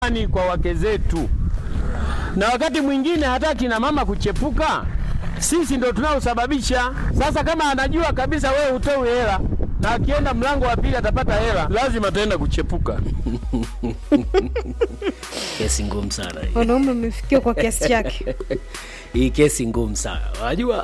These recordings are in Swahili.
ni kwa wake zetu, na wakati mwingine hata kina mama kuchepuka, sisi ndo tunaosababisha. Sasa kama anajua kabisa wewe hutoi hela na akienda mlango wa pili atapata hela, lazima ataenda kuchepuka. Kesi ngumu sana hii. Wanaume mmefikia kwa kiasi chake. Hii kesi ngumu sana, unajua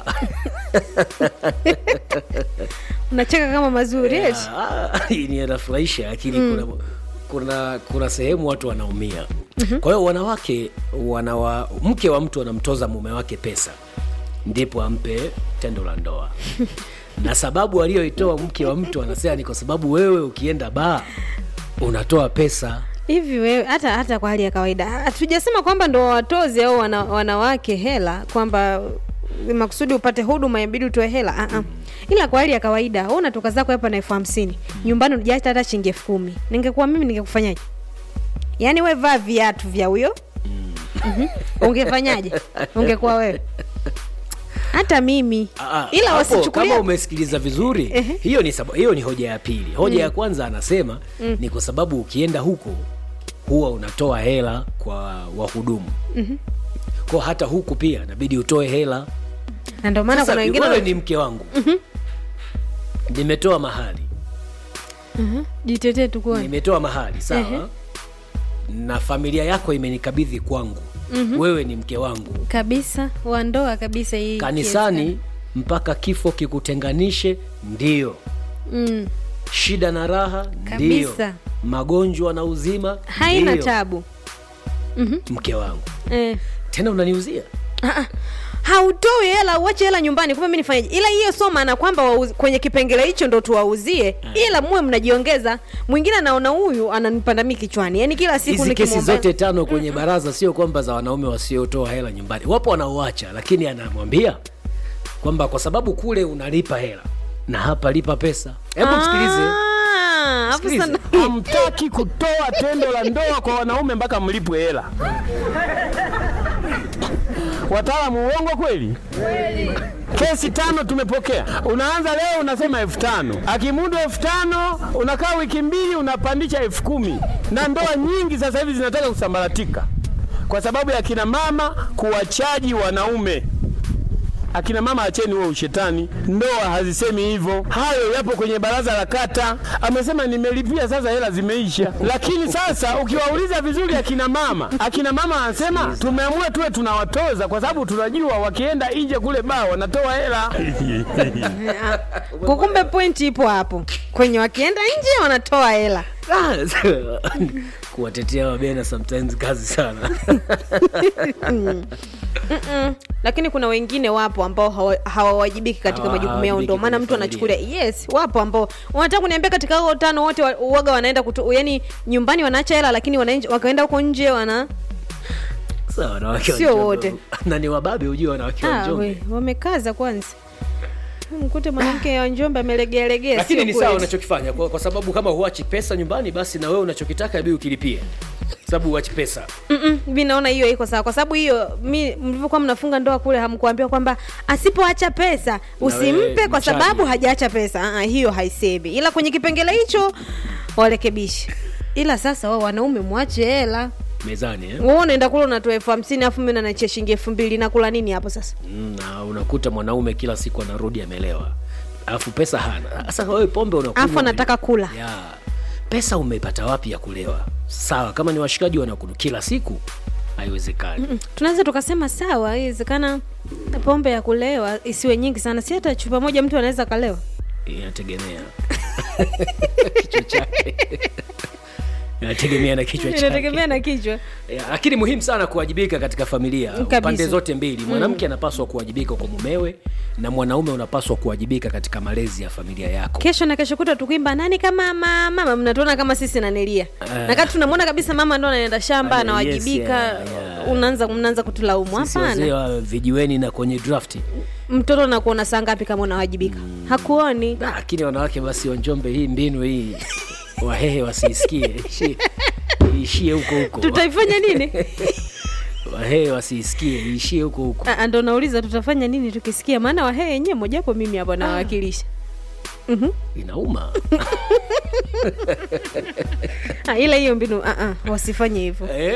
Mnacheka kama mazuri eti. Ah, hii ni inafurahisha, lakini kuna, kuna kuna sehemu watu wanaumia. Kwa hiyo wanawake wanawa, mke wa mtu anamtoza mume wake pesa ndipo ampe tendo la ndoa na sababu aliyoitoa mke wa mtu anasema ni kwa sababu wewe ukienda baa unatoa pesa Hivi wewe hata hata kwa hali ya kawaida hatujasema kwamba ndo watozi au wana, wanawake hela kwamba makusudi upate huduma inabidi utoe hela uh -uh. Ila kwa hali ya kawaida wewe unatoka zako hapa na elfu hamsini nyumbani unajaacha hata shilingi elfu kumi ningekuwa mimi ningekufanyaje? Yaani we vaa viatu vya huyo Mhm. ungefanyaje? Ungekuwa wewe hata mimi Ah, ila hapo, wasichukulia kama umesikiliza vizuri Ehe. hiyo ni sababu, hiyo ni hoja ya pili hoja ya kwanza anasema ni kwa sababu ukienda huko huwa unatoa hela kwa wahudumu kwa hata huku pia inabidi utoe hela na ndio maana Sasa, kuna wengine wewe wana- ni mke wangu nimetoa mahali Mhm. jitetee tu kwani nimetoa mahali sawa Ehe. na familia yako imenikabidhi kwangu wewe ni mke wangu kabisa wa ndoa kabisa hii kanisani mpaka kifo kikutenganishe ndio kesi. mm. shida na raha ndio Kabisa. magonjwa na uzima haina ndio. tabu mke wangu eh. tena unaniuzia Ah, ah. hautoi hela uache hela nyumbani kumbe mi nifanyaje ila hiyo sio maana kwamba wauzi- kwenye kipengele hicho ndo tuwauzie ila muwe mnajiongeza mwingine anaona huyu ananipanda mi kichwani yani kila siku hizi kesi nikimwomba- zote tano kwenye baraza sio kwamba za wanaume wasiotoa hela nyumbani wapo wanaoacha lakini anamwambia kwamba kwa sababu kule unalipa hela na hapa lipa pesa hebu msikilize Ah, hapo Sikilize. sana- Hamtaki kutoa tendo la ndoa kwa wanaume mpaka mlipwe hela. Wataalamu, uongo kweli? Kesi tano tumepokea. Unaanza leo unasema elfu tano akimudu elfu tano unakaa wiki mbili unapandisha elfu kumi na ndoa nyingi sasa hivi zinataka kusambaratika kwa sababu ya kina mama kuwachaji wanaume. Akina mama acheni huo ushetani, ndoa hazisemi hivyo. Hayo yapo kwenye baraza la kata, amesema nimelipia, sasa hela zimeisha. Lakini sasa ukiwauliza vizuri akina mama, akina mama anasema tumeamua tuwe tunawatoza kwa sababu tunajua wakienda nje kule baa wanatoa hela. kukumbe pointi ipo hapo kwenye wakienda nje wanatoa hela Ah, kuwatetea wabena sometimes kazi sana Mm-mm. lakini kuna wengine wapo ambao hawa- hawawajibiki katika Hawa- majukumu yao ndio hawawajibiki maana kwenye mtu familia. anachukulia yes wapo ambao wanataka kuniambia katika hao tano wote wa- uoga wanaenda kutu, yani nyumbani wanaacha hela lakini wanaenje- wakaenda huko nje wana Sawa, wanawake wa Sio Njombe. wote. na ni wababe hujua wanawake wa ah, Njombe we, wamekaza kwanza mkute mwanamke wa njombe amelegealegea lakini sio ni sawa kweli. unachokifanya kwa, kwa sababu kama huachi pesa nyumbani basi na wewe unachokitaka ibii ukilipie sababu huachi pesa Mm-mm, mi naona hiyo iko sawa kwa sababu hiyo mi mlivyokuwa mnafunga ndoa kule hamkuambiwa kwamba asipoacha pesa usimpe wewe kwa mchaji. sababu hajaacha pesa Aa, hiyo haisemi ila kwenye kipengele hicho warekebishe ila sasa wao wanaume mwache hela mezani eh? wewe unaenda kule unatoa elfu hamsini alafu mi nanachia shilingi elfu mbili nakula nini hapo sasa Mm, na unakuta mwanaume kila siku anarudi amelewa alafu pesa hana sasa wewe pombe unakunywa alafu anataka kula ya pesa umepata wapi ya kulewa sawa kama ni washikaji wanakunu kila siku haiwezekani Mm, tunaweza tukasema sawa iwezekana pombe ya kulewa isiwe nyingi sana si hata chupa moja mtu anaweza akalewa inategemea kichwa chake inategemea na kichwa chake inategemea na kichwa Ya, lakini muhimu sana kuwajibika katika familia Kabisa. pande zote mbili mwanamke anapaswa kuwajibika kwa mumewe na mwanaume unapaswa kuwajibika katika malezi ya familia yako kesho na kesho kuta tukuimba nani kama mama mama mnatuona kama sisi nanelia Eh. na kati tunamwona kabisa mama ndo anaenda shamba Ah, anawajibika yes, yeah, yeah. unaanza mnaanza kutulaumu Sisi wazee hapana wa vijiweni na kwenye drafti mtoto nakuona saa ngapi kama unawajibika hakuoni Ah, lakini wanawake basi wa Njombe hii mbinu hii wahehe wasiisikie Ishi- iishie huko huko tutaifanya nini wahehe wasiisikie iishie huko huko Ah, ndo nauliza tutafanya nini tukisikia maana wahee yenyewe mojapo mimi hapo nawakilisha Mhm. inauma Ah, ila hiyo mbinu ah, ah, wasifanye hivyo eh?